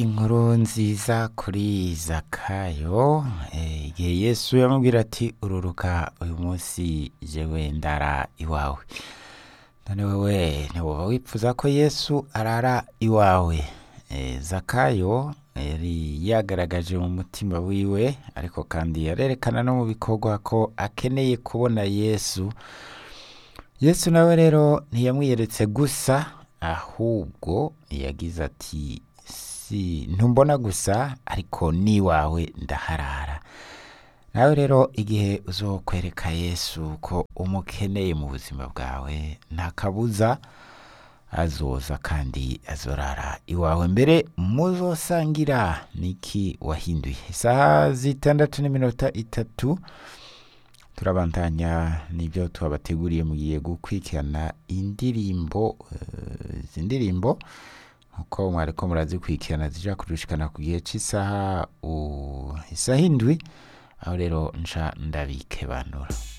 inkuru nziza kuri zakayo eh, igihe yesu yamubwira ati ururuka uyu munsi jewe ndara iwawe none wewe ntiwoba wipfuza ko yesu arara iwawe eh, zakayo yari yagaragaje mu mutima wiwe ariko kandi yarerekana no mu bikorwa ko akeneye kubona yesu yesu nawe rero ntiyamwiyeretse gusa ahubwo yagize ati si ntumbona gusa ariko n'iwawe ndaharara nawe rero igihe uzokwereka yesu ko umukeneye mu buzima bwawe nta kabuza azoza kandi azorara iwawe mbere muzosangira niki wahinduye isaha zitandatu n'iminota itatu turabandanya n'ibyo tubabateguriye mugiye gukurikirana indirimbo eh, izi ndirimbo nkuko mwariko murazikurikirana zija kurushikana ku gihe cy'isaha u- isaha indwi aho rero nca ndabikebanura